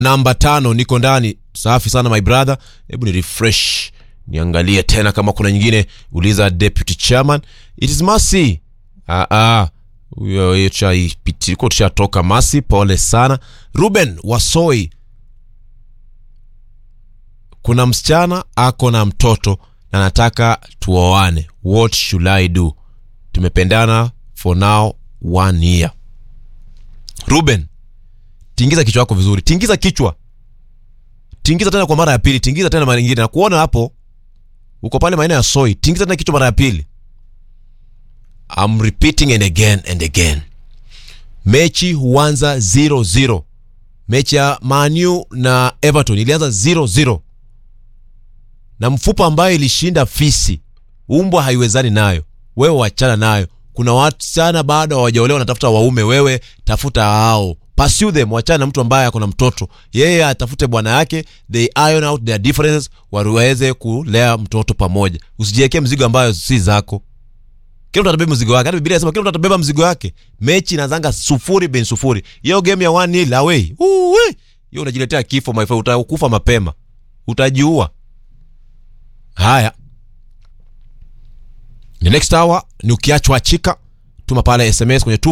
namba tano niko ndani safi sana my brother hebu ni refresh niangalie tena kama kuna nyingine uliza deputy chairman it is masi ah, ah. huyo hiyo tushaipitia- ko tushatoka masi pole sana ruben wasoi kuna msichana ako na mtoto na nataka tuoane what should i do tumependana for now one year ruben tingiza kichwa yako vizuri tingiza kichwa tingiza tena kwa mara ya pili tingiza tena mara nyingine na kuona hapo uko pale maeneo ya soi tingiza tena kichwa mara ya pili I'm repeating and again and again mechi huanza 0-0 mechi ya manu na everton ilianza 0-0 na mfupa ambayo ilishinda fisi umbwa haiwezani nayo wewe wachana nayo kuna wasichana bado hawajaolewa wanatafuta waume wewe tafuta hao pursue them wachana na mtu ambaye ako na mtoto yeye atafute bwana yake they iron out their differences waweze kulea mtoto pamoja usijiwekee mzigo ambayo si zako kila mtu atabeba mzigo wake hata biblia inasema kila mtu atabeba mzigo wake mechi inazanga sufuri bin sufuri hiyo game ya one nil away Uwe! hiyo unajiletea kifo my friend utakufa mapema utajiua haya the next hour ni ukiachwa chika tuma pale sms kwenye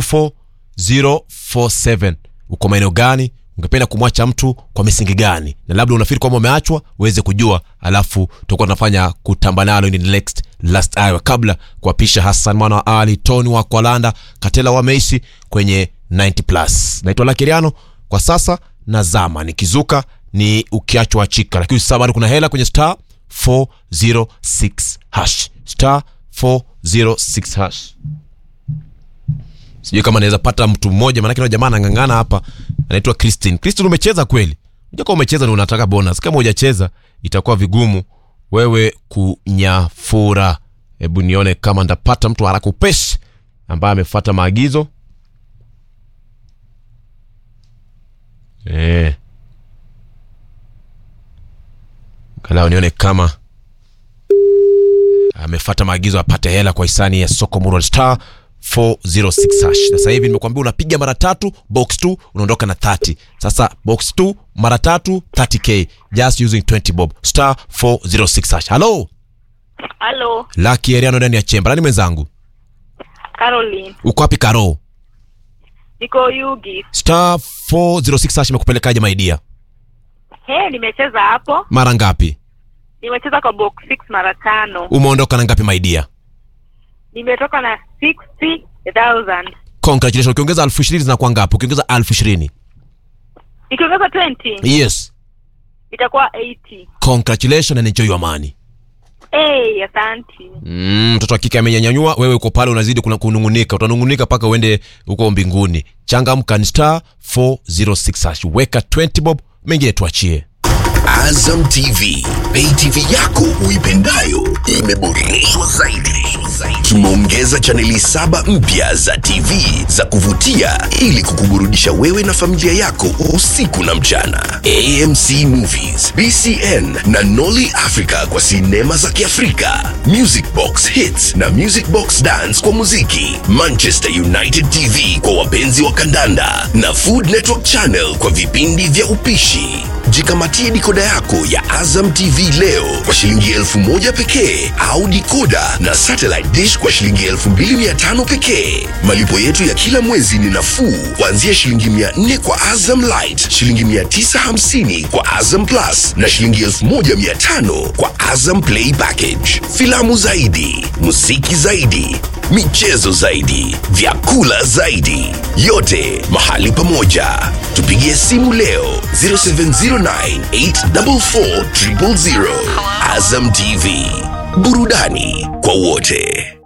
24047 uko maeneo gani ungependa kumwacha mtu kwa misingi gani na labda unafikiri kwamba umeachwa uweze kujua alafu tutakuwa tunafanya kutamba nalo in the next last hour kabla kuapisha hassan mwana wa ali tony wa kwalanda katela wa meisi kwenye 90 plus naitwa lakiriano kwa sasa nazama nikizuka ni ukiachwa chika lakini sasa bado kuna hela kwenye star 406 hash star 406 hash sijui kama naweza pata mtu mmoja maanake yule jamaa anang'ang'ana hapa anaitwa christine christine umecheza kweli unajua kama umecheza ni unataka bonus kama hujacheza itakuwa vigumu wewe kunyafura hebu nione kama ndapata mtu haraka upeshi ambaye amefata maagizo eh. Angalau nione kama amefata maagizo apate hela kwa hisani ya soko Mural Star 406 hash. Na sasa hivi nimekuambia unapiga mara tatu box 2 unaondoka na 30. Sasa box 2 mara tatu 30k just using 20 bob star 406 hash. Hello, Halo, Lucky Eriano ndani ya chemba. Nani mwenzangu? Caroline. Uko wapi Karo? Niko Yugi. Star 406 hash imekupelekaje my dear? He, nimecheza hapo. Mara ngapi? Nimecheza kwa box 6 mara tano. Umeondoka na ngapi my dear? Nimetoka na 60,000. Congratulations. Ukiongeza elfu ishirini zinakuwa ngapi? Ukiongeza elfu ishirini Nikiongeza 20 yes. itakuwa 80. Congratulations and enjoy your money. Hey, asanti. Mm, mtoto wa kike amenyanyanyua, wewe uko pale unazidi kuna kunungunika, utanungunika mpaka uende huko mbinguni. Changamka ni star 406 hash. Weka 20 bob, mengine tuachie. Azam TV, pay TV yako uipendayo imeboreshwa zaidi. Tumeongeza chaneli saba mpya za TV za kuvutia ili kukuburudisha wewe na familia yako usiku na mchana. AMC Movies, BCN na Nolly Africa kwa sinema za Kiafrika, Music Box Hits na Music Box Dance kwa muziki, Manchester United TV kwa wapenzi wa kandanda na Food Network Channel kwa vipindi vya upishi. Jikamatie dikoda yako ya Azam TV leo kwa shilingi elfu moja pekee au dikoda na satellite dish kwa shilingi elfu mbili mia tano pekee. Malipo yetu ya kila mwezi ni nafuu kuanzia shilingi mia nne kwa Azam Light, shilingi mia tisa hamsini kwa Azam Plus na shilingi elfu moja mia tano kwa Azam Play Package. Filamu zaidi, muziki zaidi, michezo zaidi, vyakula zaidi, yote mahali pamoja. Tupigie simu leo 0709844000. Azam TV, burudani kwa wote.